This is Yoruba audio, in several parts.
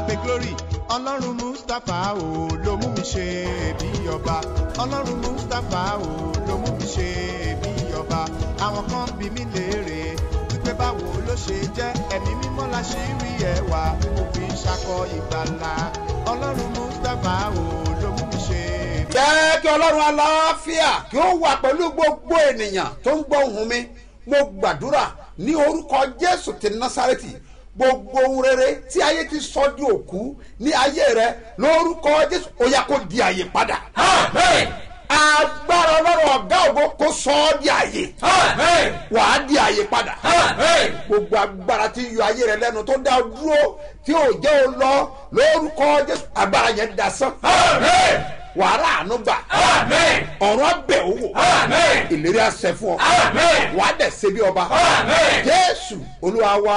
abe glory ọlọ́run mustapha o ló mú mi ṣe bí ọba ọlọ́run mustapha o ló mú mi ṣe bí ọba àwọn kan bí mi léèrè wípé báwo ló ṣe jẹ́ ẹ̀mí mímọ́ la ṣe rí ẹwà òfin ṣakọ ìgbàlà ọlọ́run mustapha o ló mú mi ṣe bí jẹ́ kí ọlọ́run aláfíà kí ó wà pẹ̀lú gbogbo ènìyàn tó ń gbọ́ ohùn mi mo gbàdúrà ní orúkọ jésù ti násàrẹ́tì gbogbo ohun rere tí ayé ti sọ di òkú ní ayé rẹ lórúkọ jésù ó yá kó di àyè padà. agbára ọlọ́run ọ̀gá ògo kó sọ ọ́ di àyè. wàá di àyè padà. gbogbo agbára tí yọ ayé rẹ lẹ́nu tó dá ọ dúró tí ò jẹ́ o lọ lórúkọ jésù agbára yẹn dasán wàhálà àánú gbà. ọ̀rọ̀ abẹ́ owó. ìlérí àṣẹ fún ọ. wà á dẹ̀ ṣe bí ọba. jésù olúwa wa.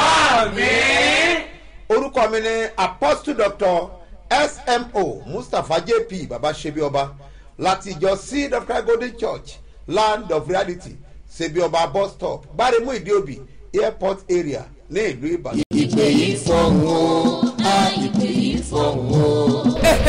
orúkọ mi ni apostle doctor smo mustapha jp baba ṣebi ọba láti ìjọ seed of christ golden church land of reality ṣebi ọba bus stop gbáremú ìdíòbí airport area ní ìlú ìbàdàn. ìpè yìí fọ̀hún o a ìpè yìí fọ̀hún o.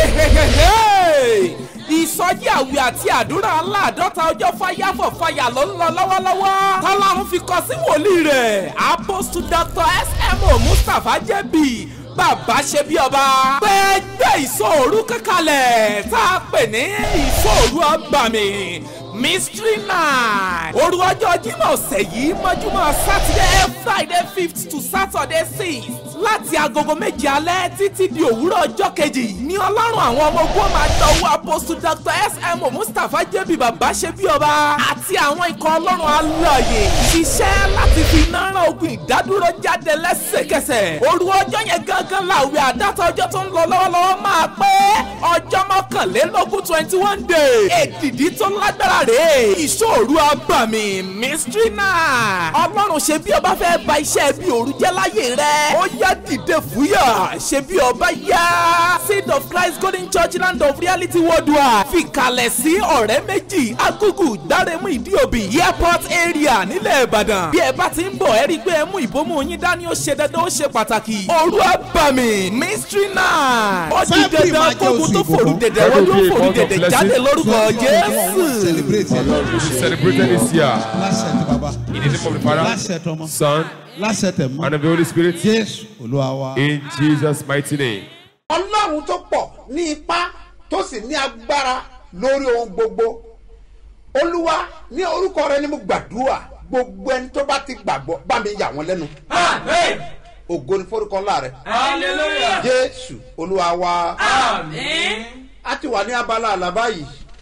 ìsọjí àwẹ̀ àti àdúrà aláàdọ́ta ọjọ́ fáyàfọ̀ fàyà ló ń lọ lọ́wọ́lọ́wọ́ tọ́lọ́run fi kọ sí wòlíì rẹ̀ apostle dr smo mustapha jẹ́bi bàbá ṣe bí ọba pé gbé ìsọ̀rú kankanlẹ̀ tá a pè ní ìsọ̀rú ọgbàmì mystery night òru ọjọ́ jímọ̀ ọ̀sẹ̀ yìí mọ́júmọ́ saturday friday fifth to saturday sixth láti agogo méje alẹ́ títí di òwúrọ̀ ọjọ́ kejì ní ọlọ́run àwọn ọmọ ogun máa dọ̀wọ́ apostle dr smo mustapha jẹ́bi bàbá ṣe bí ọba àti àwọn ikọ̀ ọlọ́run alààyè ṣiṣẹ́ láti fi iná rán ogun ìdádúró jáde lẹ́sẹ̀kẹsẹ̀ òru ọjọ́ yẹn gangan làwẹ̀ àdáta ọjọ́ tó ń lọ lọ́wọ́lọ́wọ́ máa pé ọjọ́ mọ́kànlélógún twenty one day èdìdí tó lágbára rèé ìṣòro abàmì mystery night ọlọ́run ṣe bí ọba fẹ́ ba iṣẹ́ bí òru jẹ́ láyé rẹ̀ ó yá dìde fúyà ṣe bí ọba yá seed of christ golden church land of reality worldwide fìkàlẹ̀ sí ọ̀rẹ́ méjì agugu dárẹ́mú ìdíòbí airport area nílẹ̀ ìbàdàn bí ẹ bá ti ń bọ̀ ẹ rí i pé ẹ mú ìbomú yín dání ó ṣe dandan ó ṣe pàtàkì òru abàmì mystery night ó di dandan kógun tó fòrú dẹ̀dẹ̀ wọ́n yóò fòrú dẹ̀dẹ̀ jáde lórúkọ jésù. celebrate Our Lord will be celebrated this year. lásẹ̀ tí baba In the name of the Father, lásẹ̀ tọmọ Son, lásẹ̀ tẹ̀ mọ́ and of the Holy Spirit. jésù olúwa wa. In Jesus' mighty name. ọlọ́run tó pọ̀ ní ipá tó sì ní agbára lórí ohun gbogbo olúwa ní orúkọ rẹ ni mo gbàdúrà gbogbo ẹni tó bá ti gbàgbọ́ bá mi yà wọ́n lẹ́nu ògo ni forúkọ ńlá rẹ jésù olúwa wa a ti wà ní abala àlá báyìí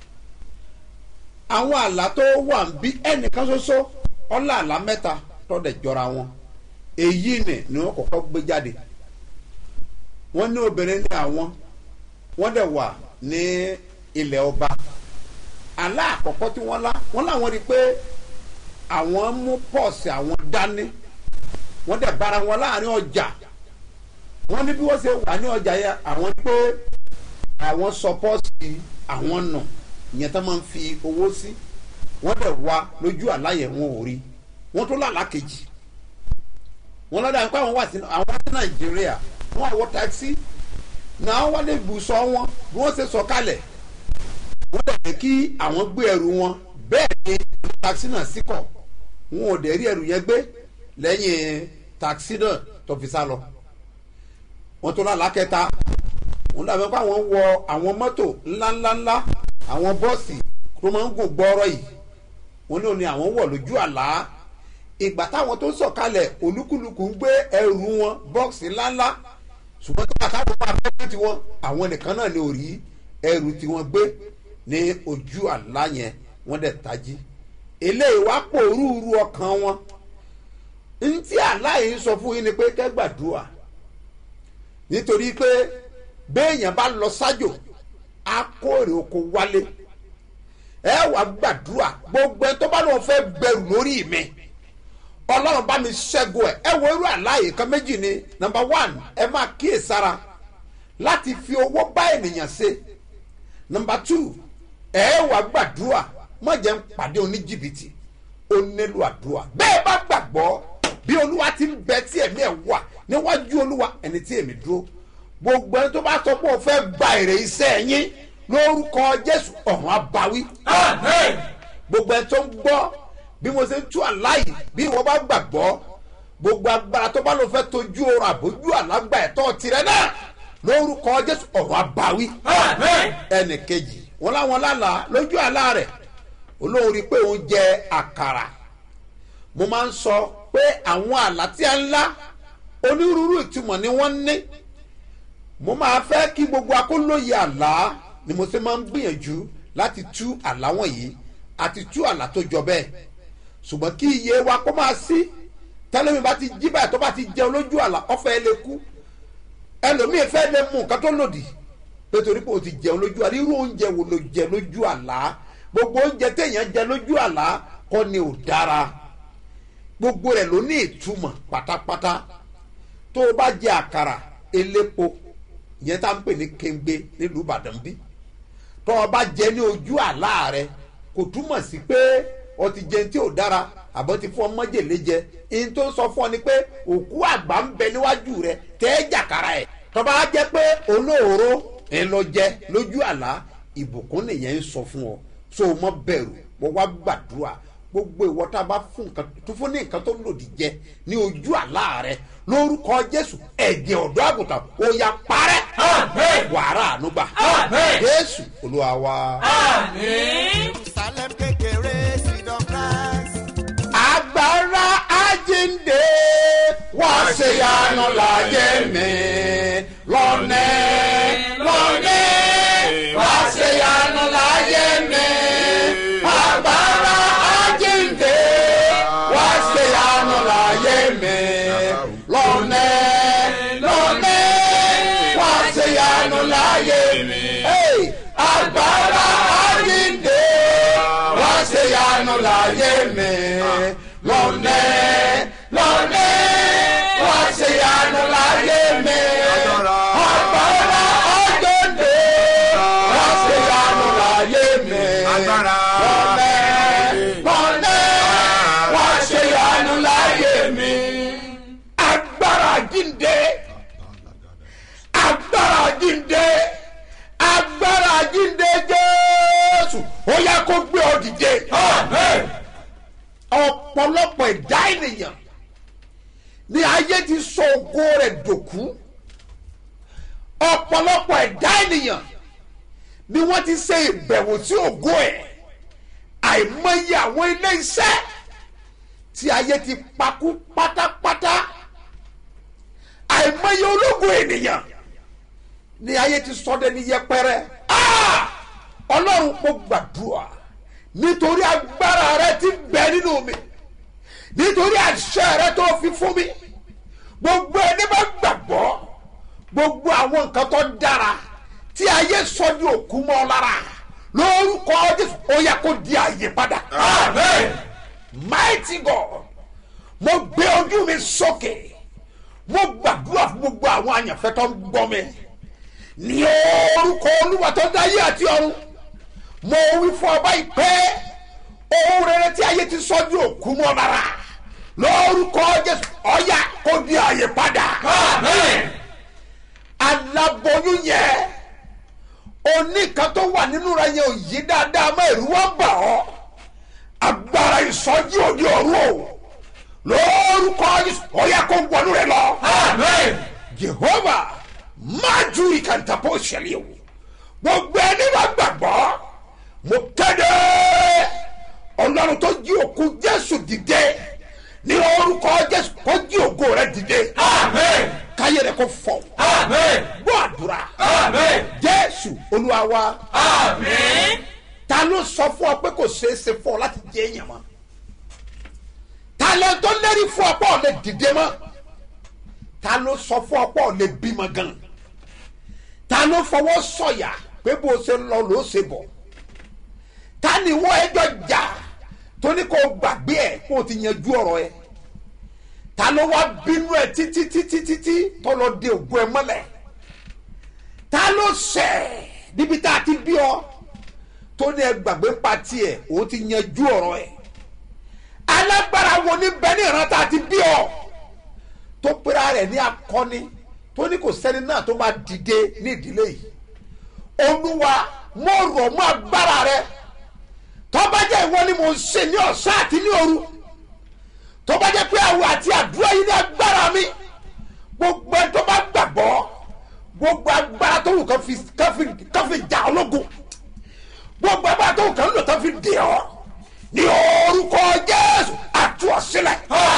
àwọn àlá tó wà ń bí ẹnìkan ṣoṣo ọlá àlá mẹ́ta tọ́dẹ̀ jọra wọn èyí ni ni wọ́n kọ́kọ́ gbé jáde wọ́n ní obìnrin ní àwọn wọ́n dẹ̀ wà ní ilẹ̀ ọba àlá àkọ́kọ́ tí wọ́n lá wọ́n láwọn rí i pé àwọn mú pọ́ọ̀sì àwọn dání wọ́n dẹ̀ bára wọn láàrin ọjà wọ́n ní bí wọ́n ṣe wà ní ọjà yẹn àwọn ní pé àwọn sọ pọ́ọ̀sì àwọn nù ìyẹn tó máa ń fi owó sí wọ́n dẹ̀ wá lójú àlá yẹn wọn ò rí wọ́n tó lálàá kejì wọ́n lọ́dọ̀ àwọn pé àwọn wà sí àwọn wá sí nàìjíríà wọ́n àwọ̀ táksì náà wọ́n lè bùsọ̀ wọn bí wọ́n ṣe sọ kalẹ̀ wọ́n dẹ̀ ní kí àwọn gbé ẹrù wọn bẹ́ẹ̀ ni táksì náà sì kọ̀ wọn ò dẹ̀ rí ẹrù yẹn gbé lẹ́yìn táksì náà tó fi sá lọ wọ́n tó lálàá kẹta wọ́n dàbí pé àwọn wọ àwọn mọ́tò ńláńláńlá àwọn bọ́ọ̀sì tó máa ń gùn gbọ́ọ́rọ́ yìí wọ́n ní òní àwọn wọ̀ lójú àlá ìgbà táwọn tó sọ̀kalẹ̀ olúkúlùkù ń gbé ẹrù wọn bọ́ọ̀sì ńláńlá ṣùgbọ́n tó bàtà wọn máa bẹ́ẹ̀ tí wọn àwọn nìkan náà ní orí ẹrù tí wọ́n gbé ní ojú àlá yẹn wọ́n dẹ̀ tají eléyìí wá pòrúurú ọkàn wọn ntí àlá yìí sọ fún yín ni pé kẹ́gbàdúrà nítorí pé béèyàn bá lọ sájò á kórè oko wálé ẹ wà gbàdúrà gbogbo ẹ tó bá lóun fẹ́ gbẹrù lórí mi ọlọ́run bá mi ṣẹ́gun ẹ̀ ẹ wo irú àláyé kan méjì ni number one ẹ máa kíyè sára láti fi owó bá ènìyàn ṣe number two ẹ wà gbàdúrà má jẹ́ ń pàdé oníjìbìtì ó nílò àdúrà bẹ́ẹ̀ bá gbàgbọ́ bí olúwa ti ń bẹ tí ẹ̀mí ẹ̀ wà níwájú olúwa ẹni tí èmi dúró gbogbo ẹni tó bá sọ pé o fẹ́ gba èrè iṣẹ́ yín lórúkọ jésù ọ̀run abawí gbogbo ẹni tó ń gbọ́ bí mo ṣe ń tú àláyé bí wọ́n bá gbàgbọ́ gbogbo agbára tó bá lọ fẹ́ tójú oorun àbójú àlágbà ẹ̀tọ́ tirẹ̀ náà lórúkọ jésù ọ̀run abawí ẹnì kejì wọn láwọn lálàá lójú àlá rẹ̀ olóhùn rí i pé òun jẹ àkàrà mo máa ń sọ pé àwọn àlá tí a ń lá onírúurú ìtumọ̀ ni wọ́n ní mo máa fẹ́ kí gbogbo akólóye àlá ni mo ṣe máa ń gbìyànjú láti tú àlá wọ̀nyí àti tú àlá tó jọ bẹ́ẹ̀ ṣùgbọ́n kí iye wa kó máa sí tẹ́lẹ̀mí bá ti jí báyìí tó bá ti jẹun lójú àlá ọ̀fẹ́ lè kú ẹlòmíì fẹ́ lè mú nǹkan tó lòdì nítorí pé o ti jẹun lójú àlá irú oúnjẹ wo ló jẹ lójú àlá gbogbo oúnjẹ téèyàn jẹ lójú àlá kọ́ ni ò dára gbogbo rẹ̀ ló ní ìtumọ̀ pátápátá tó o bá jẹ àkàrà elépo ìyẹn tá à ń pè ní kéńgbé nílùú ìbàdàn bí tó o bá jẹ ní ojú àlá rẹ kò túmọ̀ sí pé o ti jẹun tí ò dára àbọ̀ ti fún ọ mọ́jèlé jẹ ihun tó ń sọ fún ọ ni pé òkú àgbà ń bẹ níwájú rẹ tẹ́ ẹ jàkàrà ẹ̀ tó bá jẹ́ pé olóòró ẹ lọ jẹ lójú àlá ìbùkún nìyẹn ń sọ fún ọ so o mọ bẹ̀rù mo wá gbàdúrà gbogbo ìwọ tá a bá fún nǹkan tó fún ní nǹkan tó lòdì jẹ ní ojú àlá rẹ lórúkọ jésù ẹ̀jẹ̀ ọ̀dọ́ àgùntàn ó ya parẹ́ wàrà ànúgbà jésù olúwa wa. Salem kékeré seed of Christ. agbára àjíǹde wá ṣe yanu láyé mi lọ́nẹ́ lọ́nẹ́ wá ṣe yanu láyé mi agbára àjíǹde wá ṣe yanu láyé mi lọ́nẹ́ lọ́nẹ́ wá ṣe yanu láyé mi Hey! agbára àjíǹde wá ṣe yanu láyé mi lọ́nẹ́ lọ́nẹ́ wá ṣe yanu láyé mi agbára àjíǹde wá ṣe yanu láyé mi lọ́nẹ́ lọ́nẹ́ wá ṣe yanu láyé mi agbára àjíǹde agbára àjíǹde agbára àjíǹde jésù ó yẹ kó gbé ọ dìde ọ̀pọ̀lọpọ̀ ẹ̀dá ènìyàn ní ayé ti sọ ògo rẹ̀ dòkú ọ̀pọ̀lọpọ̀ ẹ̀dá ènìyàn ni wọ́n ti ṣe ìbẹ̀wò sí ògo ẹ̀ àìmọye àwọn ilé iṣẹ́ tí ayé ti pakú pátápátá àìmọye ológun ènìyàn ní ayé ti sọdẹ ní yẹpẹrẹ Ah! ọlọ́run kò gbàdúrà nítorí agbára rẹ ti bẹ nínú mi nítorí àṣẹ rẹ tó fi fún mi gbogbo ẹni bá gbàgbọ́ gbogbo àwọn nǹkan tó dára tí ayé sọ ní òkú mọ́ lára lórúkọ jésù ó yẹ kó di àyè padà. mighty god mo gbé ojú mi sókè mo gbàdúrà fún gbogbo àwọn àyànfẹ́ tó ń gbọ́ mi ní orúkọ olúwa tó dáyé àti ọ̀run mo wí fún ọba ìpè ohun rere tí ayé ti sọ ní òkú mọ́ lára lórúkọ jésù ọ̀yà kó di àyè padà. aláboyún yẹn oníkan tó wà nínú rẹ yẹn ò yí dáadáa mọ́ ẹ̀rú wọn bà ọ́ agbára ìsọjí òde ọ̀run o lórúkọ jésù ọ̀yà kó wọnú rẹ lọ. jehova májú ìkàntàpọ̀ ṣẹlẹ̀ o gbogbo ẹni bá gbàgbọ́ mo kéde ọlọ́run tó jí òkú jésù dìde ní orúkọ jésù kó jí ògo rẹ dìde káyé rẹ kó fọ gbọ́ àdúrà jésù olúwa wa ta ló sọ fún ọ pé kò ṣeé ṣe fún ọ láti jẹ èèyàn mọ́ ta ló tó lérí fún ọ pé ọ lè dìde mọ́ ta ló sọ fún ọ pé ọ lè bímọ gan ta ló fọwọ́ sọ̀yà pé bó ṣe ń lọ ló ṣe bọ̀ ta ni wọ́n ẹjọ́ jà tó ní kó gbàgbé ẹ̀ kó o ti yanjú ọ̀rọ̀ ẹ̀ ta ló wá bínú ẹ̀ títí títí títí tó lọ de ògùn ẹ̀ mọ́lẹ̀ ta ló ṣẹ̀ níbi tá a ti bí ọ tó ní ẹ gbàgbé pa tiẹ̀ òun ti yanjú ọ̀rọ̀ ẹ̀ alágbára wo ní bẹ́ẹ̀ ní ìran tá a ti bí ọ tó pera rẹ̀ ní akọni tó ní kò sẹ́ni náà tó máa dìde ní ìdílé yìí olúwa mo rọ̀ mọ́ agbára rẹ tọ́ba jẹ́ ìwọ ni mo ń ṣe ní ọ̀sán àti ní òru tọ́ba jẹ́ pé àwọ̀ àti àdúrà yìí ní agbára mi gbogbo ẹni tó bá gbàgbọ́ gbogbo agbára tó wù kán fi kán fi kán fi jà ológun gbogbo agbára tó wù kán lò tán fi dè ọ́ ní orúkọ jésù àtú ọ sílẹ̀.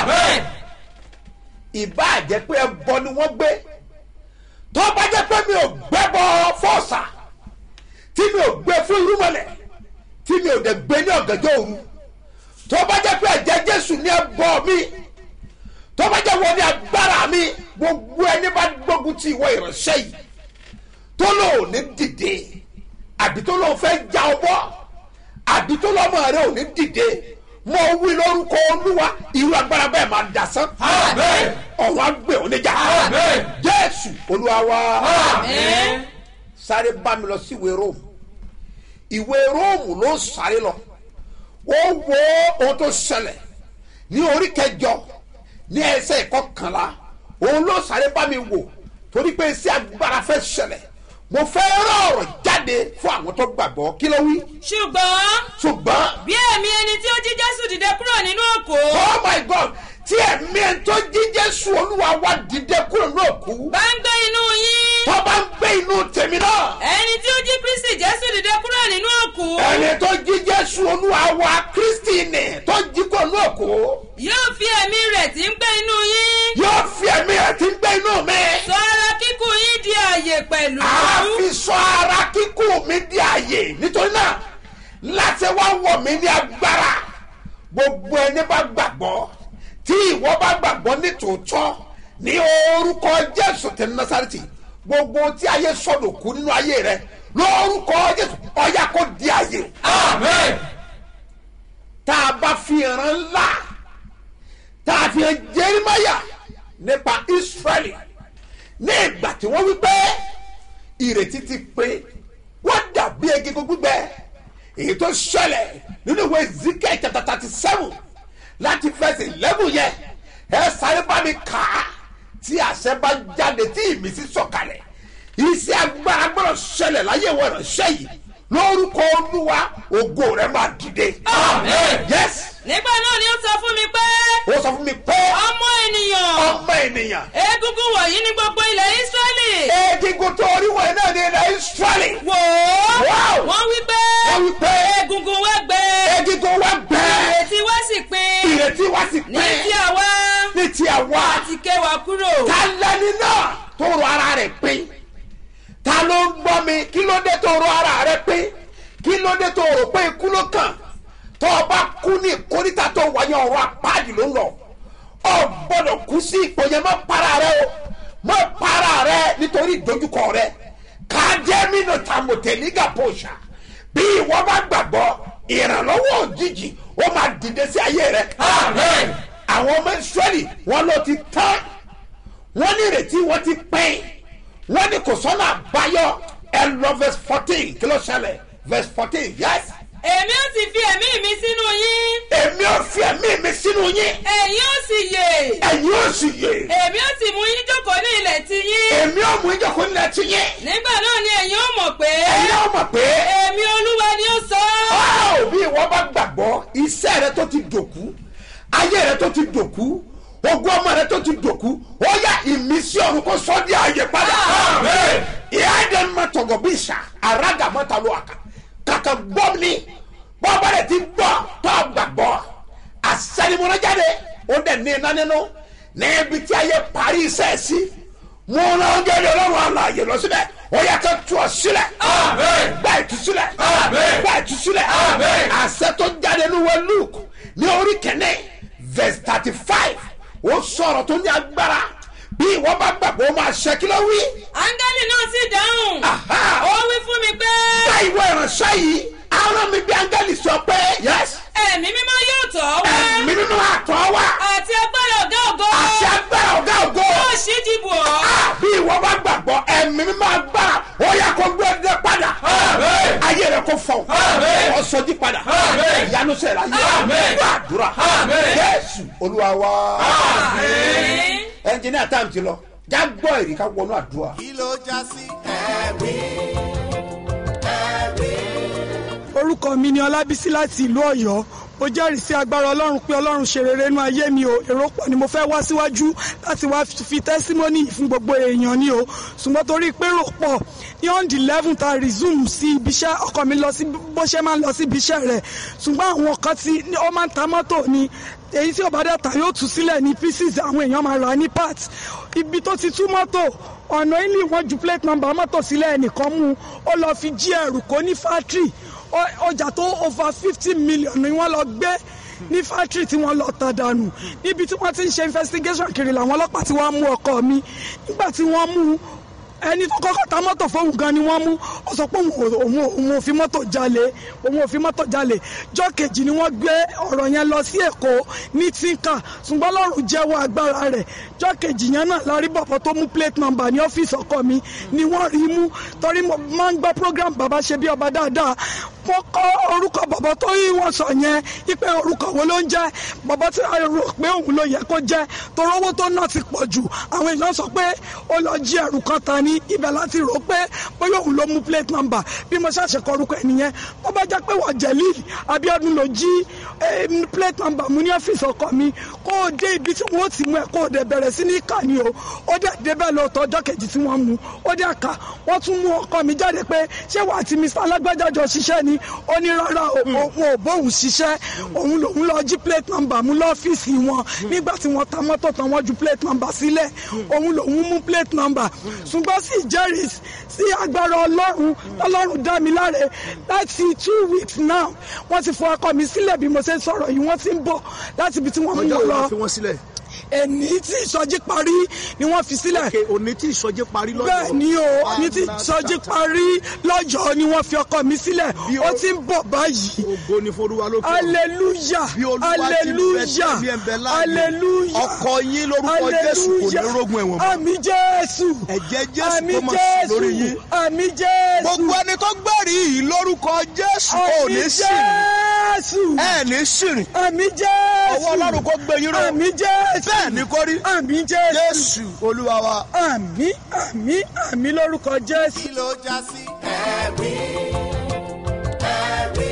ìbá jẹ́ pé ẹbọ ni wọ́n gbé tó bá jẹ́ pé mi ò gbẹ́bọ fọ́ọ̀sà tí mi ò gbé fún irúmọlẹ̀ tí mi ò dẹ̀ gbé ní ọ̀gànjọ́ òru tó bá jẹ́ pé ẹ̀jẹ̀ jésù ní ẹbọ mi tó bá jẹ́ wọ́n ní agbára mi gbogbo ẹni bá gbógun ti ìwọ ìránṣẹ́ yìí tó lò ní dìde àbí tó lò fẹ́ já ọ bọ́ àbí tó lọ́mọ rẹ ò ní dìde mo wí lórúkọ olúwa irú agbára bẹ́ẹ̀ máa dasán ọ̀run àgbè oníjà jésù olúwa wa sáré bá mi lọ sí ìwé róòmù ìwé róòmù ló ń sáré lọ ó wo ohun tó ṣẹlẹ̀ ní orí kẹjọ ní ẹsẹ̀ ìkọkànlá òun ló sáré bá mi wò torí pé iṣẹ́ agbára fẹ́ ṣẹlẹ̀ mo fẹ́ rán ọ̀rọ̀ jáde fún àwọn tó gbàgbọ́ kí ló wí ṣùgbọ́n ṣùgbọ́n bí ẹ̀mí ẹni tí ó jí jésù dìde kúrò nínú òkú oh my god tí ẹ̀mí ẹ̀ tó jí jésù olúwa wá dìde kúrò ní òkú bá ń gbé inú yín tó bá ń gbé inú tèmi náà ẹni tí ó jí kristi jésù dìde kúrò nínú òkú ẹni tó jí jésù olúwa wá kristi nì tó jí kúrò ní òkú yóò fi ẹ̀mí rẹ̀ tí ń gbé inú yín yóò fi ẹ̀mí ẹ̀ tí ń gbé inú mi sọ ara kíkù yín di àyè pẹ̀lú a fi sọ ara kíkú mi di àyè nítorí náà láti wá wọ̀ mí ní agbára gbogbo ẹni bá gbàgbọ́ tí ìwọ bá gbàgbọ́ ní tòótọ́ ní orúkọ jésù tẹ̀ násàrìtì gbogbo tí ayé sọ̀dọ̀ kú nínú ayé rẹ lórúkọ jésù ọ̀yà kò di àyè. tá a bá fi ìran ńlá tá a fi hàn jerimaya nípa israẹli ní ìgbà tí wọ́n wí pé ìrètí ti pé wọ́n dàbí egungun gbígbẹ èyí tó ṣẹlẹ̀ nínú ìwé ezekiel chapter thirty seven láti fẹsẹ̀ eleven yẹn ẹ sáré bá mi kà á tí àṣẹ bá jáde tí ìmísí sọ̀kalẹ̀ iṣẹ́ agbára gbọ́dọ̀ ṣẹlẹ̀ láyé ìwọ ìránṣẹ́ yìí lórúkọ olúwa ògo rẹ máa dìde. yes nígbà náà ni ó sọ fún mi pé ó sọ fún mi pé ọmọ ènìyàn ọmọ ènìyàn egungun wọ̀nyí ní gbogbo ilẹ̀ israẹli egungun tó orí wọn náà ní ilẹ̀ israẹli. wò ó Wow. wọ́n wí pé wọ́n wí pé egungun wa gbẹ egungun wa bẹ́ẹ̀ ìrètí wa sì pin ìrètí wa sì ní pẹ́ ti àwa ní ti àwa àti ké wa kúrò ta lẹni náà tó rọ ara rẹ̀ pín ta ló ń gbọ́ mi kí ló dé tó rọ ara rẹ̀ pín kí ló dé tó rò pé ikú ló kàn tó o bá kú ní ìkórìtà tó wáyé ọ̀rọ̀ apáàdì ló ń lọ ọ gbọ́dọ̀ kú sí ipò yẹn má para rẹ o má para rẹ nítorí ìdojúkọ rẹ kájẹ́mínú tàmọ̀tẹ́lígà pòṣà bí ìwọ bá gbàgbọ́ ìrànlọ́wọ́ òjijì ó máa dìde sí ayé rẹ. àwọn ọmọ israẹli wọn ló ti tán wọn ní ìrètí wọn ti pín wọn ní kò sọ́nà àbáyọ ẹ lọ verse fourteen kí ló ṣẹlẹ̀ verse fourteen yes. èmi ó sì fi ẹ̀mí mi sínú yín èmi ò fi ẹ̀mí mi sínú yín ẹ̀yin ó sì yè ẹ̀yin ò sì yè èmi ó sì mú yín jókòó ní ilẹ̀ ti yín èmi ò mú ìjọkọ̀ nílẹ̀ tí yín nígbà náà ni ẹ̀yin ó mọ̀ pé ẹ̀yin ò mọ̀ pé èmi olúwa ni ó sọ ọ́. ọ́ bí ìwọ bá gbàgbọ́ iṣẹ́ rẹ tó ti dòkú ayé rẹ tó ti dòkú ogún ọmọ rẹ tó ti dòkú ó yá ìmísí ọ̀run kó sọ di ààyè padà. ìyá ẹ̀dẹ̀ ń tọ̀gọ̀ bí ìṣà àràgà mọ́ta ló àkà kàkà gbọ́ mi bọ́ọ̀bá rẹ̀ ti gbọ́ tó gbàgbọ́ àṣẹnimọ́nà jáde ó dẹ̀ ní iná nínú níbi tí ayé parí iṣẹ́ sí mo rán oúnjẹ ní ọlọ́run àlàyé lọ síbẹ̀ ó yẹ kó tú ọ sílẹ̀ gba ìtúsílẹ̀ gba ìtúsílẹ̀ àṣẹ tó jáde ní wọ́n luke ní orí kẹ́nẹ́ verse thirty five ó sọ̀rọ̀ tó ní agbára bí ìwọ bá gbàgbọ́ ó máa ṣe kí ló wí. áńgẹ́lì náà sì dáhùn Aha. ó wí fún mi pé gba ìwọ ìránṣẹ́ yìí àwọn mi bí áńgẹ́lì sọ pé yes ẹ̀mí mímọ́ yóò tọ̀ ọ́ wá ẹ̀mí nínú àtọ̀ wa àti agbára ọ̀gá ògo àti agbára ọ̀gá ògo. yóò ṣí dìbò ọ́ Ah, bí ìwọ bá gbàgbọ́ ẹ̀mí mímọ́ agbára ó yẹ kó gbé ẹdẹ padà ayé rẹ kó fọ ọ sọjí padà ìyanu sẹ̀rẹ̀ ayé gbàdúrà jésù olúwa wa ẹnjìníà táàmù ti lọ jágbọ́ ẹ̀rí ká wọnú àdúrà. kí ló já sí ẹ̀rí ẹ̀rí. orúkọ mi ni ọlábísí láti ìlú ọ̀yọ́ mo jẹ́rìí sí agbára ọlọ́run pé ọlọ́run ṣe rere nínú ayé mi o èrò pọ̀ ni mo fẹ́ wá síwájú láti wá fi tẹ́símọ́nì yìí fún gbogbo èèyàn ni o ṣùgbọ́n torí pé rò pọ̀ ní on the eleven ta resume sí ibiṣẹ́ ọkọ mi lọ sí bó ṣe máa ń lọ sí ibiṣẹ́ rẹ̀ ṣùgbọ́n àwọn kan ti ó máa ń ta mọ́tò ni èyí tí ọba dẹ́ta yóò tú sílẹ̀ ní pieces àwọn èèyàn máa rà ní parts ibi tó ti tú mọ́tò ọ̀nà ilé wọn ju plate number mọ́tò sílẹ̀ ẹnìkan mú ó lọ fi jí ẹrù kó ní factory Ọ- ọjà tó over fifty million ni wọ́n lọ gbé ní factory tí wọ́n lọ tà dànù níbi tí wọ́n ti ń ṣe investigation kiri làwọn ọlọ́pàá tí wọ́n mú ọkọ mi nígbà tí wọ́n mú ẹni tó kọ́kọ́ ta mọ́tò fóun gan ni wọ́n mú ó sọ pé òun ò- òun ò- òun ò fi mọ́tò jalè òun ò fi mọ́tò jalè jọ́ kejì ni wọ́n gbé ọ̀rọ̀ yẹn lọ sí èkó ní tinka ṣùgbọ́n lọ́rùn jẹ́wọ́ agbára rẹ̀ jọ́ kejì yẹn náà lárí bọ̀bọ̀ tó mú plate number ní ọ́fíìsì ọkọ mi ni wọ́n rí mú torí mo máa ń gbọ́ program bàbá ṣe bí ọba dáadáa mo kọ́ orúkọ bọ̀bọ̀ tó yí wọ́n sọ yẹn ipe orúkọ wo ló ń jẹ́ bọ̀bọ̀ tí a rò pé òun ló yẹ kó jẹ́ torí owó tó náà ti pọ̀ jù àwọn èèyàn sọ pé ó lọ jí ẹrù kan ta ní ibẹ̀ láti rò pé bóyá òun ló mú plate number bí mo ṣàṣẹ kọ orúkọ ẹ̀ nìyẹn tó bá jẹ́ pé wọ́n jẹ̀lí Abíọ́dún ló jí eh, plate number mú ní ọ́fíìsì ọkọ mi kó o dé ibi tí wọ́n ti mú ẹ̀ kó o dẹ̀ bẹ̀rẹ̀ sí ní kà ní o ó dẹ̀ débẹ̀ lóòótọ́ ọjọ́ kejì tí wọ́n mú ó dẹ̀ kà wọ́n tún mú ọkọ mi jáde pé ṣé wàá ti Mr. alágbájá jọ ṣiṣẹ́ ni ó ní rárá o òun ò bóun ṣiṣẹ́ òun lòun lọ jí plate number mú lọ́fíìsì wọn nígbà tí wọ́n ta mọ́tò tán wọ́n ju plate number sílẹ̀ òun lòun mú plate number ṣùgbọ́n sì jẹ́rìí sí agbára ọlọ́run ọlọ́run dá mi láre láti two weeks now wọ́n ti fọ ọkọ mi sílẹ̀ bí mo ṣe ń sọ̀rọ̀ yìí wọ́n ti ń bọ̀ láti ibi tí wọ́n mú ọjọ́ wọn wo lọ la fi wọ́n sílẹ̀ ẹni tí ìsọjí parí ni wọ́n fi sílẹ̀ òkè òní tí ìsọjí parí lọ́jọ́ bẹ́ẹ̀ ni o ní tí ìsọjí parí lọ́jọ́ ni wọ́n fi ọkọ mi sílẹ̀ Bí o- ó ti ń bọ̀ báyìí ògo ni forúwa lókè ọ̀run. hallelujah bí olúwa ti ń bẹ hallelujah tẹ̀mí ẹ̀ ń bẹ láàyè hallelujah ọkọ yín lórúkọ jésù kò ní rógun ẹ̀wọ̀n mọ́ àmì jésù ẹ̀jẹ̀ jésù àmì kó mọ̀ sí lórí jésù yín àmì jésù gbogbo ẹni tó gbẹ̀rí yìí lórúkọ jésù ò àmì ní sìn jésù ẹ̀ ní sìn àmì jésù ọwọ́ ọlọ́run kó gbé yín ró àmì jésù bẹ́ẹ̀ ni kó rí àmì jésù jésù olúwa wa. àmì àmì àmì lórúkọ jésù. kí ló já sí ẹ̀rí ẹ̀rí.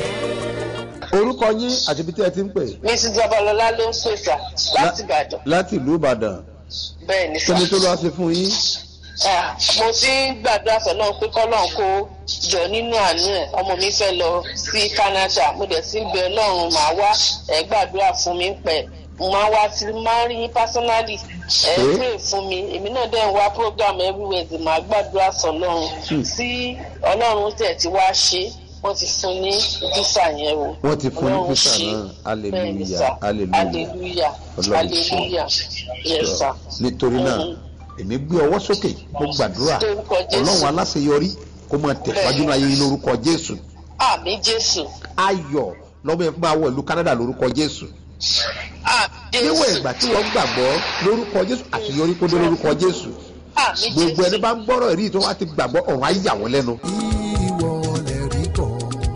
orúkọ yín àti ibi tí ẹ ti ń pè. mrs babalọlá ló ń pèsè láti ìbàdàn láti ìlú ìbàdàn bẹ́ẹ̀ ni kí sà ni tó lọ́ọ́ ṣe fún yín. Ah, mo ti ń gbàdúrà sọ́lọ́run pé kọ́lọ́run kó jọ nínú àánú ẹ̀ ọmọ mi fẹ́ lọ sí canada mo dẹ̀ sí ń bẹ ọlọ́run màá wá ẹ̀ gbàdúrà fún mi pẹ̀ mo máa wá sí máa ń rí yín personally ẹ̀ Ṣé? pray fún mi èmi náà dẹ̀ ń wá program everywhere tí màá gbàdúrà sọ́lọ́run sí ọlọ́run tẹ̀ ti wá ṣe wọ́n ti fún ní visa yẹn o wọ́n ti fún ní Ọlọ́run visa ṣe. náà Bẹ́ẹ̀ ni hallelujah sà. hallelujah hallelujah Ọlọ́run ṣe. hallelujah yes sir. nítorí náà Mhm. èmi gbé ọwọ́ sókè mo gbàdúrà Lórúkọ Jésù. ọlọ́run aláṣeyọrí kó máa tẹ̀síwájú ní ayé yín lórúkọ jésù àmì jésù ayọ̀ lọ́mọ yẹn fún máa wọ ìlú canada lórúkọ jésù àmì níwọ̀n jésù ìgbà tí wọ́n gbàgbọ́ lórúkọ jésù àṣeyọrí kó dé lórúkọ jésù àmì gbogbo ẹni jésù bá ń gbọ́rọ̀ èrí tó wá ti gbàgbọ́ ọ̀run á yà wọ́n lẹ́nu. ìwọ lè rí kọ́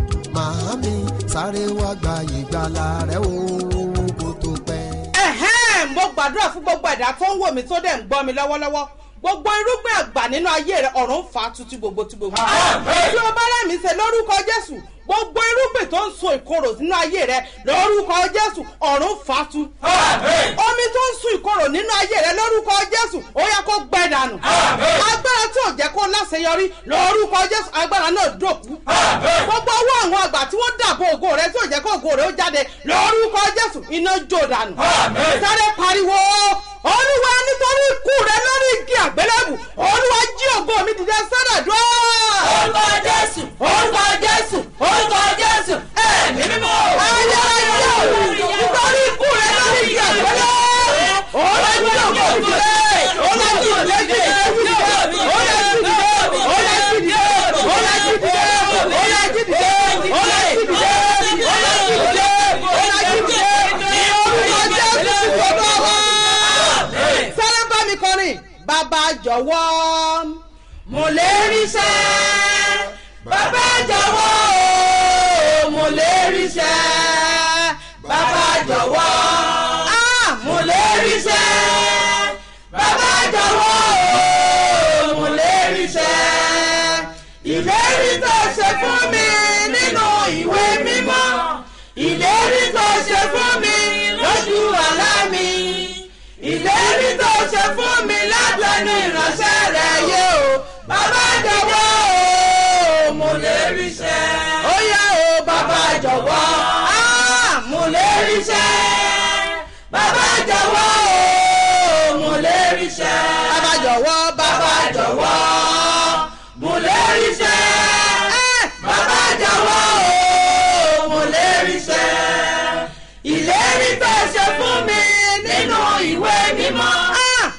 màámi sáré wá gba ìgbàlà rẹ o kó tó pẹ́. ẹ̀hẹ́n mo gbàdúrà fún gbogbo ẹ̀dá tó ń wò mí tó dẹ̀ ń gbọ́ mi lọ́wọ́lọ́wọ́ gbogbo irúgbìn àgbà nínú ayé rẹ ọ̀run fà á tutù gbogbo tí gbogbo. tí o bá rẹ̀ mí ṣe lórúkọ jésù gbogbo irúgbìn tó ń so ìkorò nínú ayé rẹ lórúkọ jésù ọ̀run fà á tu. omi tó ń sun ìkorò nínú ayé rẹ lórúkọ jésù ó yẹ kó gbẹ dànù. agbára tí ò jẹ́ kó láṣeyọrí lórúkọ jésù agbára náà dòkú. gbogbo owó àwọn àgbà tí wọ́n dàbò ògo rẹ tí ò jẹ́ kó ògo rẹ ó jáde lórúkọ jésù iná jó dànù. sáré pariwo olúwa nítorí ikú rẹ lórí igi àgbélébù olúwa jí ògo mi dìde sọ́dọ̀ dúró. orúkọ jésù orúkọ jésù orúkọ jésù ẹ̀mí mímọ́. ayé ayé nítorí ikú rẹ lórí igi àgbélébù olúwa jí ògo mi dìde olúwa jí ògo mi dìde olúwa jí dìde olúwa jí dìde olúwa jí dìde olúwa jí dìde olúwa jí dìde olúwa jí dìde olúwa jí dìde ní orúkọ jésù ti gbọdọ̀ wá sáré bá mi kọrin bàbá jọ̀wọ́ mo lè rí sẹ́ bàbá jọ̀wọ́ o, mo lè rí sẹ́ bàbá jọ̀wọ́ ah, mo lè rí sẹ́ bàbá jọ̀wọ́ o,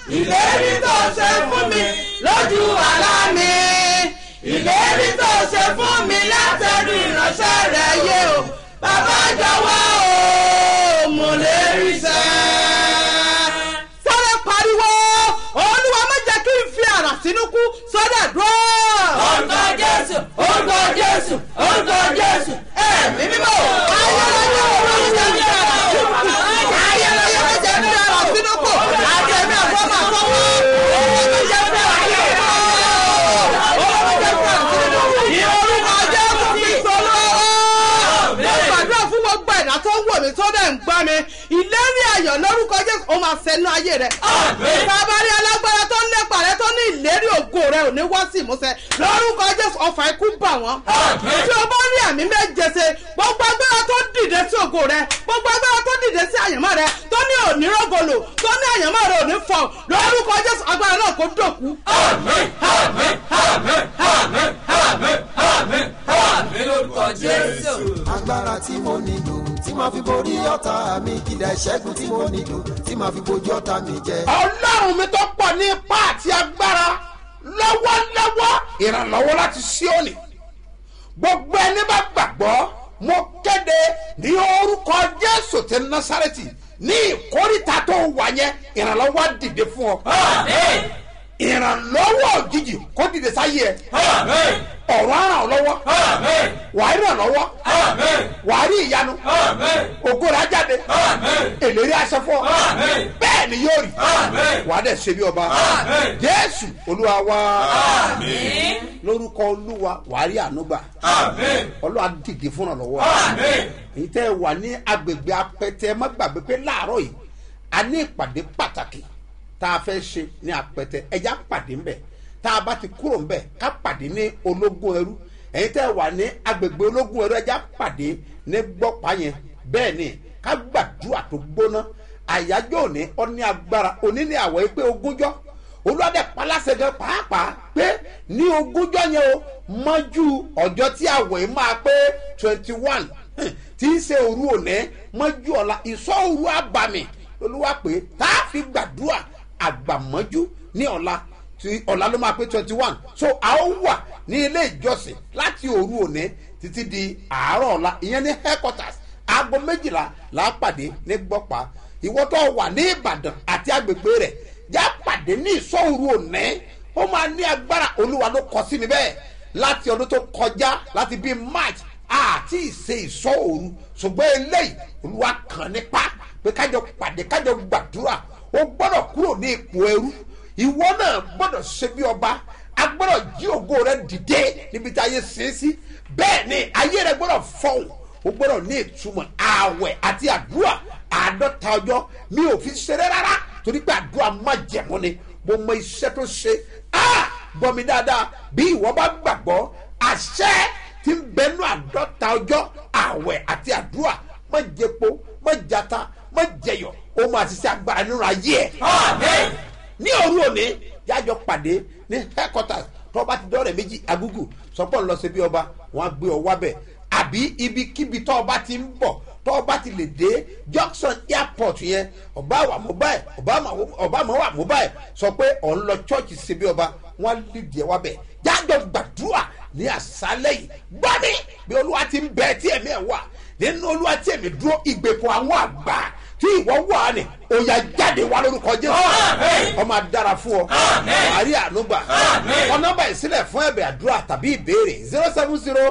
ìlérí tó ṣe fún mi lójú àlá mi ìlérí tó ṣe fún mi látẹ̀rù ìránṣẹ́ rẹ̀ yé o bàbá jọ̀wọ́ o mo lè rí sẹ́. sáré pariwo olúwa má jẹ́ kí n fi àrà sínú kú sọ́dà dúró. orúkọ jésù orúkọ jésù orúkọ jésù ẹ̀mí mímọ́ ayẹyẹ olórí jẹ́ fi àrà sínú kú ayẹyẹ jẹ́ fi àrà sínú kú àti ẹ̀mí àfọ́mọ́ àfọ́mọ́ olórí jẹ́ fi àrà sínú kú olórí jẹ́ fi àrà sínú kú ìorúkọ jésù fi sọ́lọ́ mo gbàdúrà fún gbogbo ẹ̀dá tó ń wò mí tó dẹ̀ ń gbọ́ mi ìlérí ayọ̀ lórúkọ jésù ó máa sẹ́nu ayé rẹ̀ kábàárì alágbára tó ń lépa rẹ tó ní ìlérí ògo rẹ ò ní wá sí ìmúṣẹ lórúkọ jésù ọfà ikú bà wọ́n tí o bá rí àmì méje ṣe gbogbo agbára tó dìde sí ògo rẹ gbogbo agbára tó dìde sí àyànmọ́ rẹ tó ní onírògolo tó ní àyànmọ́ rẹ ò ní fọ lórúkọ jésù agbára náà kò dòkú. agbára tí mo nílò tí màá fi borí ọ̀tá mi kìdá ìṣẹ́gun tí mo nílò tí màá fi bojú ọ̀tá mi jẹ. ọlọ́run mi tó pọ̀ ní ipá àti agbára lọ́wọ́lọ́wọ́ ìrànlọ́wọ́ láti síọ́nì gbogbo ẹni bá gbàgbọ́ mo kéde ní orúkọ jésù ti násàrẹ́tì ní ìkórìtà tó wà yẹn ìrànlọ́wọ́ á dìde fún ọ. ìrànlọ́wọ́ òjijì kó dìde sáyé ẹ. ọ̀rọ̀ á ràn ọ́ lọ́wọ́. wàá ràn lọ́wọ́. wàá rí ìyanu. ògo rẹ̀ á jáde. èlérí aṣọ fún ọ. bẹ́ẹ̀ ni yóò rí. wàá dẹ̀ ṣe bí ọba. jésù olúwa wá. lórúkọ olúwa wàá rí ànúgbà. olúwa dìde fún ọ lọ́wọ́. èyí tẹ́ ẹ wà ní agbègbè apẹtẹ ẹ má gbàgbé pé láàárọ̀ yìí a ní ìpàdé pàtàkì tá a fẹ́ ṣe ní apẹtẹ ẹja pàdé ńbẹ tá a bá ti kúrò ńbẹ ká pàdé ní ológun ẹrú ẹ̀yin tẹ́ wà ní agbègbè ológun ẹrú ẹja pàdé ní gbọ́pá yẹn bẹ́ẹ̀ ni ká gbàdúrà tó gbóná àyájọ́ òní ọní agbára òní ní àwọ̀ pé ogúnjọ́ olùwádẹ paláṣẹ gan pàápàá pé ní ogúnjọ́ yẹn o mọ́jú ọjọ́ tí àwọ̀ yìí máa pé twenty one tí í ṣe òru òní mọ́jú ọ̀la ìsọ̀ òru àbàmì olúwa pé tá a fi gbàdúrà àgbàmọ́jú ní ọ̀la tí ọ̀la ló máa pé twenty one so a ó wà ní ilé ìjọsìn láti òru òní títí di àárọ̀ ọ̀la ìyẹn ní headquarters aago méjìlá là á pàdé ní gbọ́pá ìwọ tó wà ní ìbàdàn àti agbègbè rẹ̀ já pàdé ní ìsọ̀ òru òní ó máa ní agbára olúwa ló kọ sí mi bẹ́ẹ̀ láti ọdún tó kọjá láti bíi march àti ìṣe ìsọ̀ òru ṣùgbọ́n eléyìí olúwa kàn nípa pé kájọ pàdé kájọ gbàdúrà o gbọ́dọ̀ kúrò ní ipò ẹrú ìwọ náà gbọ́dọ̀ ṣe bí ọba a gbọ́dọ̀ jí ògo rẹ dìde níbi tí ayé ṣe é sí bẹ́ẹ̀ ni ayé rẹ gbọ́dọ̀ fọ̀hún o gbọ́dọ̀ ní ìtumọ̀ ààwẹ̀ àti àdúrà àádọ́ta ọjọ́ mi ò fi ṣeré rárá torí pé àdúrà má jẹ̀mú ni mo mọ iṣẹ́ tó ṣe ah gbọ́ mi dáadáa bí ìwọ bá gbàgbọ́ àṣẹ ti ń bẹnu àádọ́ta ọjọ́ ààwẹ̀ àti àdúrà má jẹpo má jata má jẹyọ ó máa ti ṣe agbára nínú ayé ẹ. ní òru òní jájọ pàdé ní headquarters tó bá ti dọ́rẹ̀ méjì agúgù sọpọ̀ ń lọ sí bí ọba wọn á gbé ọ wábẹ̀ àbí ibikíbi tó ọba ti ń bọ̀ tó ọba ti lè dé junction airport yẹn ọba wà mobile ọba mọ̀ wà mobile sọ pé ọ̀ ń lọ church sí bí ọba wọn á lè díẹ̀ wábẹ̀ jájọ gbàdúrà ní àṣálẹ̀ yìí gbọ́ mi bí olúwa ti ń bẹ tí ẹ̀mí ẹ̀ wà nínú olúwa tí èmi dúró ìgbèkùn àwọn àgbà tí ìwọ wà ní òyà jáde wá lórúkọ jésù ọmọ adára fún ọ àárí ànúgbà ọ̀nàbà ìsílẹ̀ fún ẹ̀bẹ̀ àdúrà tàbí ìbéèrè zero seven zero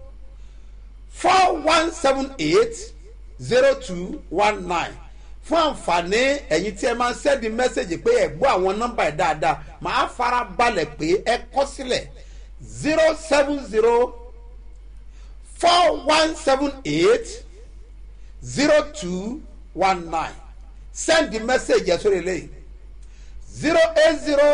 four one seven eight zero two one nine fún àǹfààní ẹ̀yin tí ẹ máa ń sẹ́ẹ̀dì mẹ́sẹ̀gì pé ẹ̀ gbọ́ àwọn nọ́mbà ẹ̀ dáadáa màá fara balẹ̀ pé ẹ kọ́ sílẹ̀ zero seven zero four one seven eight zero two one nine send the message yẹn sórí eléyìí zero eight zero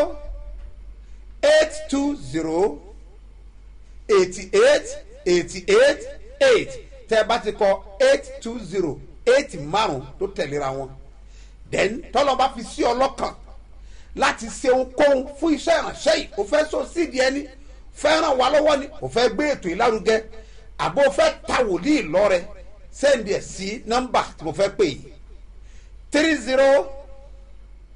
eight two zero eighty eight eighty eight eight tẹ́ ẹ bá ti kọ eight two zero eight márùn tó tẹ̀léra wọn then tọ́lọ́ bá fi sí ọlọ́kàn láti ṣe ohunkóhun fún iṣẹ́ ìrànṣẹ́ yìí o fẹ́ so sídìí ẹni fẹ́ ràn wá lọ́wọ́ ni o fẹ́ gbé ètò ìlárugẹ àbò fẹ́ ta wòlíì lọ́rẹ sẹ́ndì ẹ̀ sí nọ́mbà tí mo fẹ́ pè yìí three zero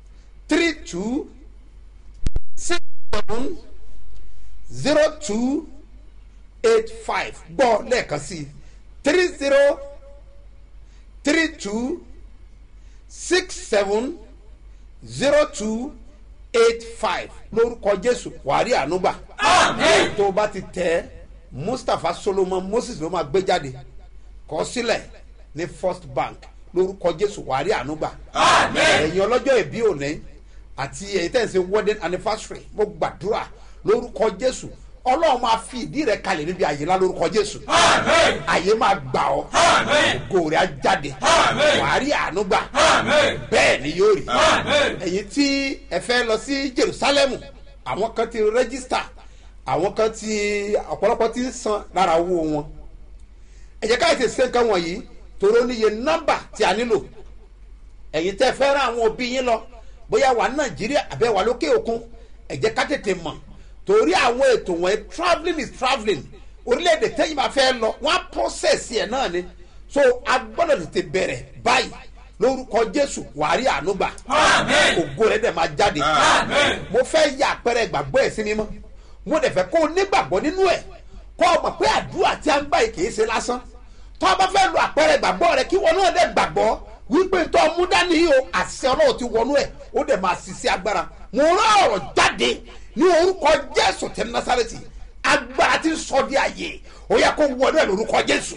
three two six seven zero two eight five gbọ́ lẹ́ẹ̀kan sí i three zero three two six seven zero two eight five lórúkọ jésù wàhálì ànúgbà tó o bá ti tẹ mustapha solomon moses ló máa gbé jáde kọ sílẹ̀ ní first bank lórúkọ jésù wàhálì ànúgbà ẹ̀yin ọlọ́jọ́ ìbí òní àti ẹ̀yin tẹ̀ ń ṣe wedding anniversary mo gbàdúrà lórúkọ jésù ọlọ́run máa fi ìdí rẹ̀ kalẹ̀ níbi àyè ńlá lórúkọ jésù àyè máa gbà ọ́ gòrè á jáde wàhálì ànúgbà bẹ́ẹ̀ ni yóò rí ẹ̀yin tí ẹ fẹ́ lọ sí jerusalem àwọn kan ti rẹ́gísítà àwọn kan ti ọ̀pọ̀lọpọ̀ ti ń san lára owó wọn ẹ jẹ́ káyọ̀ tẹ̀sí nǹkan wọ̀nyí tòró níye nọ́mbà tí a nílò ẹ̀yin tẹ́ fẹ́ rán àwọn òbí yín lọ bóyá wà ní nàìjíríà àbẹ́ wà lókè òkun ẹ jẹ́ ká tètè mọ̀ torí àwọn ètò wọ̀nyí travelling is travelling orílẹ̀-èdè tẹ́yìn bá fẹ́ lọ wọ́n á process ẹ̀ náà ni so a gbọ́dọ̀ tètè bẹ̀rẹ̀ báyìí lórúkọ jésù wàárí ànúgbà ògo rẹ̀ dẹ̀ máa jáde mo fẹ́ ya àpẹẹrẹ ìgbàgbọ́ ẹ̀ sí mímọ́ mo dẹ̀ fẹ́ kó o nígbàgbọ́ nínú ẹ̀ kó o mọ̀ pé àdúrà tí a ń gbà yìí kì í ṣe lásán tó o bá fẹ́ lo àpẹẹrẹ ìgbàgbọ́ rẹ kí wọn náà dẹ̀ gbàgbọ́ wípé tó o mú dání yìí o àṣẹ ọlọ́run ti wọnú ẹ̀ ó dẹ̀ máa ṣiṣẹ́ agbára mo rán ọ̀rọ̀ jáde ní orúkọ jésù tẹ nasareti agbára ti sọ di àyè ó yẹ kó wọnú ẹ̀ lórúkọ jésù.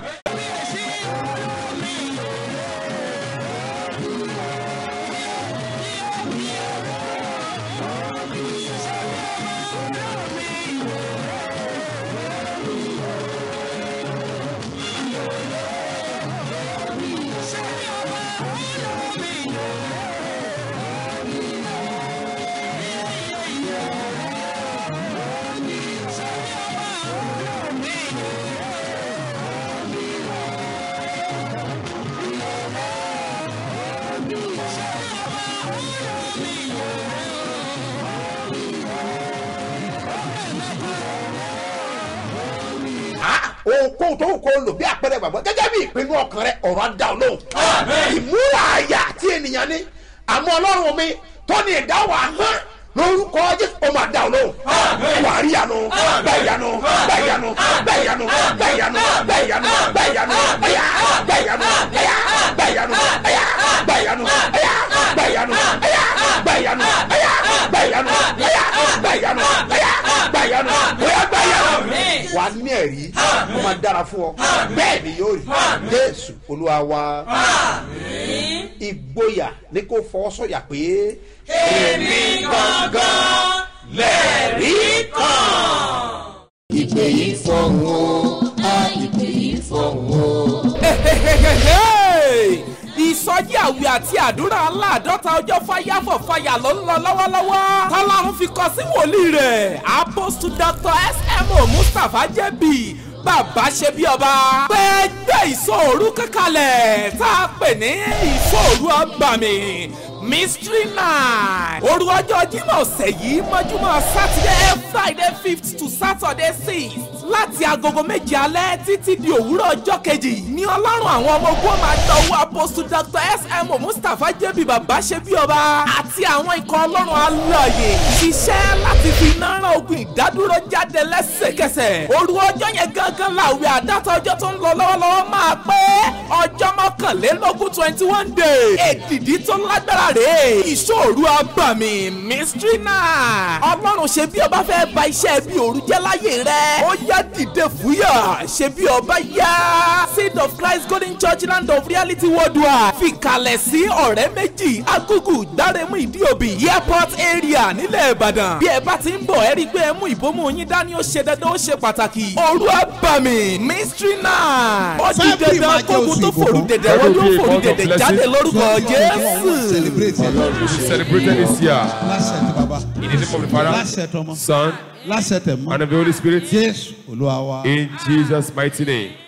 ohunkóhun tó ń kó lò bí àpẹẹrẹ gbàgbọ́ gẹ́gẹ́ bí ìpinnu ọkàn rẹ ọ̀rọ̀ á dá ọ lóhùn. ìmúra àyà tí ènìyàn ní àmọ́ ọlọ́run mi tó ní ìdáwọ̀ ahọ́n lórúkọ jésù ó máa dá ọ lóhùn. wàá rí ìyanu gbà ìyanu gbà ìyanu gbà ìyanu gbà ìyanu gbà ìyanu gbà ìyanu ẹ̀yà gbà ìyanu ẹ̀yà gbà ìyanu ẹ̀yà gbà ìyanu ẹ̀yà gbà ìyanu ẹ̀yà gbà ìyanu ẹ̀yà gbà ìyanu ẹ̀yà gbà ìyanu ẹ̀yà gbà ìyanu ẹ̀yà gbà ìyanu wà ní ẹ̀rí ó máa dára fún ọ bẹ́ẹ̀ ni yóò rí jésù olúwa wa ìgboyà ní kó fọwọ́ sọ̀yà pé. èmi gangan lẹ́ẹ̀rí kan. ìpè yìí fọ̀hún o a ìpè yìí fọ̀hún o. ìsọjí àwẹ̀ àti àdúrà aláàdọ́ta ọjọ́ fáyàfọ̀ fàyà ló ń lọ lọ́wọ́lọ́wọ́ tọ́lọ́run fi kọ sí wòlíì rẹ̀ apostle dr smo mustapha jẹ́bi bàbá ṣe bí ọba pé gbé ìsọ̀rú kankanlẹ̀ tá a pè ní ìsọ̀rú ọgbàmì mystery night òru ọjọ́ jímọ̀ ọ̀sẹ̀ yìí mọ́júmọ́ saturday friday fifth to saturday sixth láti agogo méje alẹ́ títí di òwúrọ̀ ọjọ́ kejì ní ọlọ́run àwọn ọmọ ogun máa gba owó apostle dr smo mustapha jẹ́bi bàbá ṣe bí ọba àti àwọn ikọ̀ ọlọ́run alààyè ṣiṣẹ́ láti fi iná rán ogun ìdádúró jáde lẹ́sẹ̀kẹsẹ̀ òru ọjọ́ yẹn gángan làwẹ̀ àdáta ọjọ́ tó ń lọ lọ́wọ́lọ́wọ́ máa pé ọjọ́ mọ́kànlélógún twenty one day èdìdí tó lágbára rèé ìṣòro abàmì mystery night ọlọ́run ṣe bí ọba fẹ́ ba iṣẹ́ bí òru jẹ́ láyé rẹ̀ ó yá dìde fúyà ṣe bí ọba yá seed of christ golden church land of reality worldwide fìkàlẹ̀ sí ọ̀rẹ́ méjì agugu dárẹ́mú ìdíòbí airport area nílẹ̀ ìbàdàn bí ẹ bá ti ń bọ̀ ẹ rí i pé ẹ mú ìbomú yín dání ó ṣe dandan ó ṣe pàtàkì òru abàmì mystery night ó di dandan kókun tó fòrú dẹ̀dẹ̀ wọ́n yóò fòrú dẹ̀dẹ̀ jáde lórúkọ jésù. We celebrated this year lásẹ̀tẹ̀ bàbá in the name of the Father, lásẹ̀tẹ̀ ọmọ Son, lásẹ̀tẹ̀ mọ́ and of the Holy Spirit. jésù olúwa wa. In Jesus' mighty name.